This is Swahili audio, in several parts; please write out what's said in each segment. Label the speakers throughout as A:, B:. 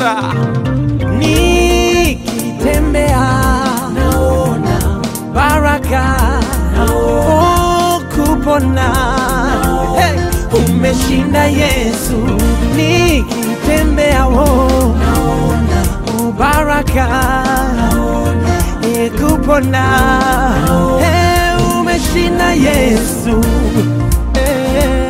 A: magonjwa nikitembea naona baraka oh, kupona hey, umeshinda Yesu nikitembea oh, naona oh, baraka eh, kupona hey, umeshinda Yesu eh.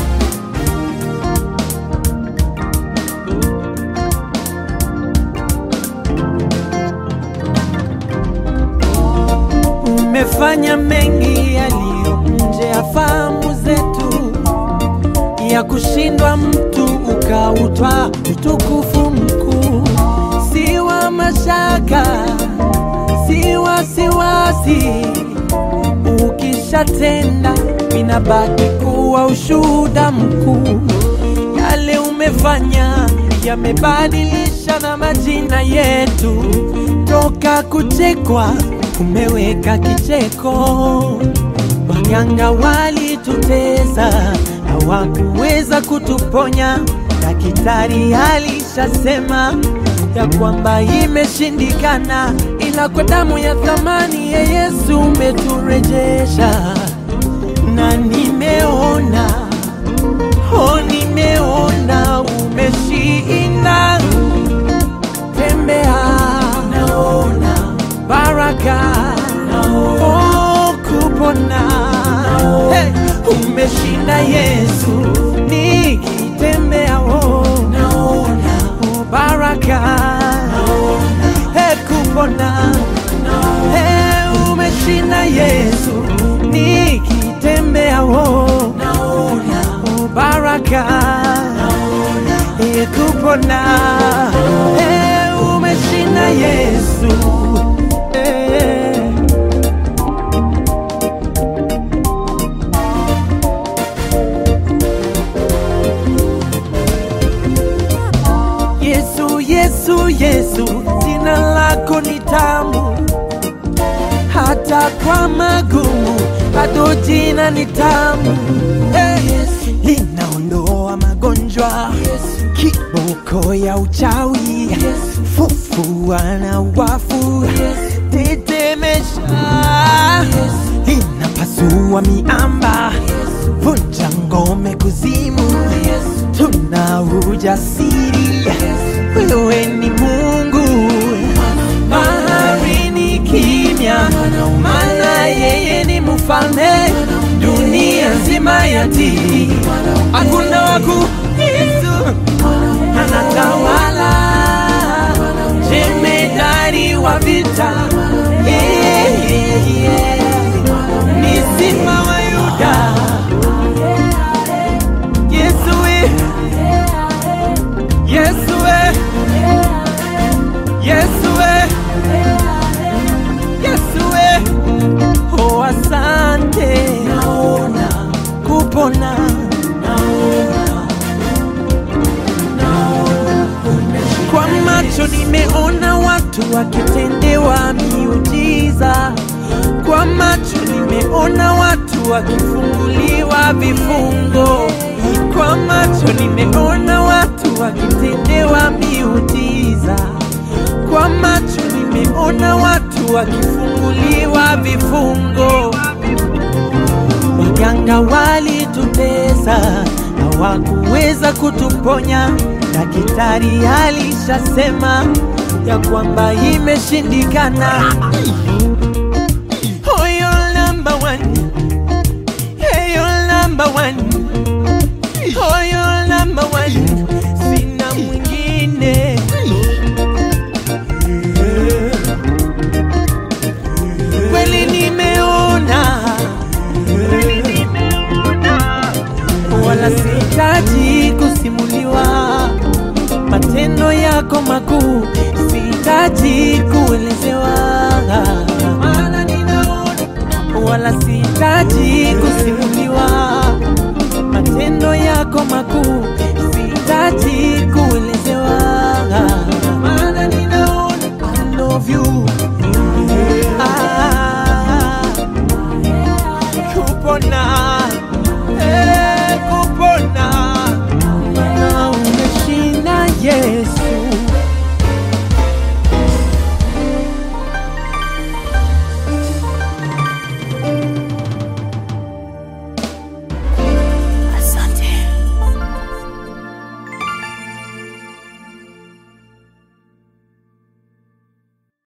A: umefanya mengi yaliyo nje ya fahamu zetu, ya kushindwa mtu ukautwa utukufu mkuu, si wa mashaka, si wasiwasi. Ukishatenda inabaki kuwa ushuhuda mkuu, yale umefanya yamebadilisha na majina yetu, toka kuchekwa umeweka kicheko. Waganga walitutesa, hawakuweza kutuponya. Daktari alishasema ya kwamba imeshindikana, ila kwa damu ya thamani ya Yesu umeturejesha, na nimeona oh, nimeona umeshinda. Tembea, naona baraka oh, kupona hey, umeshinda Yesu nikitembea oh, naona oh, baraka hey, kupona hey, umeshinda Yesu nikitembea oh, naona oh, baraka hey, kupona hey, umeshinda Yesu eh. Yesu, Yesu, Yesu, jina lako ni tamu, hata kwa magumu bado jina ni tamu. Hey, linaondoa magonjwa, kiboko ya uchawi, fufua na wafu, tetemesha, linapasua miamba, vunja ngome kuzimu, tuna ujasiri, wewe ni Mungu. Bahari ni kimya, maana yeye ni mfalme, dunia nzima yatii, hakuna waku Yesu anatawala, jemedari wa vita, yeah, yeah, yeah. ni simba wa Yuda. Yesu we, Yesu we, Yesu we, Yesu we, oh asante, naona kupona, naona, kwa macho nimeona watu wakitendewa miujiza, kwa macho nimeona watu wakifunguliwa vifungo, kwa macho nimeona watu wakitendewa miujiza, kwa macho nimeona watu wakifunguliwa vifungo. Waganga walitutesa, hawakuweza kutuponya. Daktari alishasema ya kwamba imeshindikana. Oh, you're number one. Hey, you're number one. Oh, you're number one. Sina mwingine. Kweli nimeona wala sihitaji kusimuliwa matendo yako makuu, sihitaji kuelezewa, maana ninaona. Wala sihitaji kusimuliwa matendo yako makuu, sihitaji kuelezewa, maana ninaona. I love you